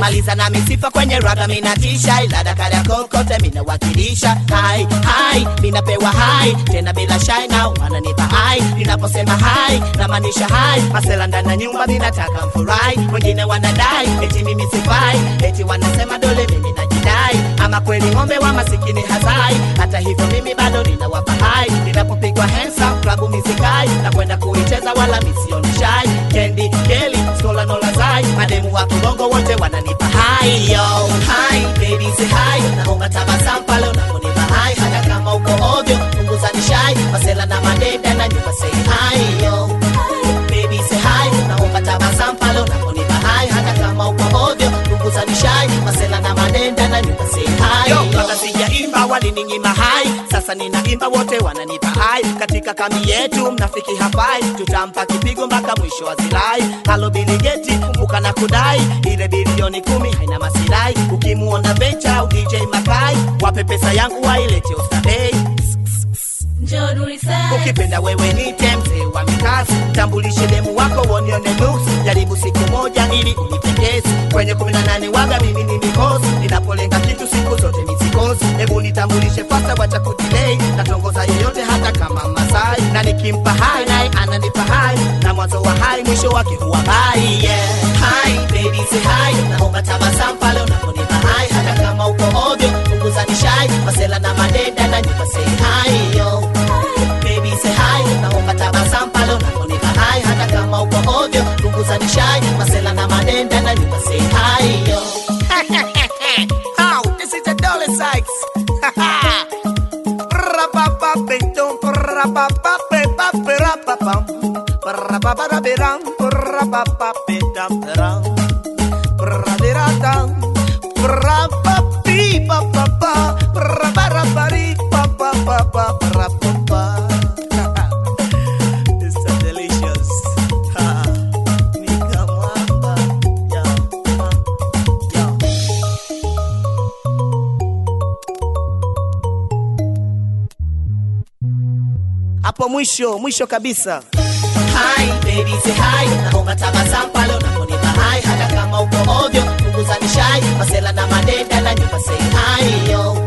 maliza na misifa kwenye raga minatisha ilada kada kokote minawakilisha hai hai minapewa hai tena bila shai na wananipa hai ninaposema hai namaanisha hai masela ndani ya nyumba minataka mfurahi wengine wanadai eti mimi sifai eti wanasema dole mimi najidai ama kweli ng'ombe wa masikini hazai hata hivyo mimi bado ninawapa hai ninapopigwa hensa klabu misikai na kwenda kuicheza wala misioni shai kendi keli skola nolazai mademu wa kibongo wote wananipa hai yo hai baby say hai naomba tabasamu pale unaponipa hai hata kama uko ovyo punguza nishai masela na madenda na nyumba say hai yo baby say hai naomba tabasamu pale unaponipa hai hata kama uko ovyo punguza nishai masela na madenda na nyumba say hai yo kabla sijaimba walininyima hai sasa ninaimba wote wananipa hai katika kambi yetu mnafiki hafai tutampa kipigo mpaka mwisho wa zilai halo biligeti kumbuka na kudai ile bilioni kumi haina masirai ukimuona vencha au dj makai wape pesa yangu wailete ostadei Njoo Nurisaid. ukipenda wewe nite mzee wa mikasi tambulishe demu wako wonione nuksi jaribu siku moja ili unipendezi kwenye kumi na nane waga mimi ni mikosi ninapolenga kitu siku zote misikosi hebu nitambulishe fasta wacha kudilei natongoza yeyote hata kama masai na nikimpa hai naye ananipa hai na mwanzo wa hai mwisho wake huwa bai yeah. hai baby say hai naomba tabasamu pale unaponipa hai hata kama uko ovyo punguza nishai masela na madenda na nyumba say hai yo baby say hi naomba tabasamu pale unaponipa hai hata kama uko ovyo punguza nishai masela na madenda na nyumba say hi yo How? This is the Dolly Sykes. Ra-ba-ba-be-dum, ra-ba-ba-be-ba-be-ra-ba-bum. Ra-ba-ba-da-be-dum, ra-ba-ba-be-dum-da-dum. Ra-di-ra-dum, ra-ba-bi-ba-ba-ba, ra-ba-ra-ba-ri-ba-ba-ba-ba, ra-ba-ba. It's so delicious. Ha. Nika mwamba. Yo, yo. hapo mwisho mwisho kabisa Hi, baby, say hi. Naomba tabasamu pale unaponipa hai hata kama uko ovyo punguza nishai masela na madenda na nyumba say hi yo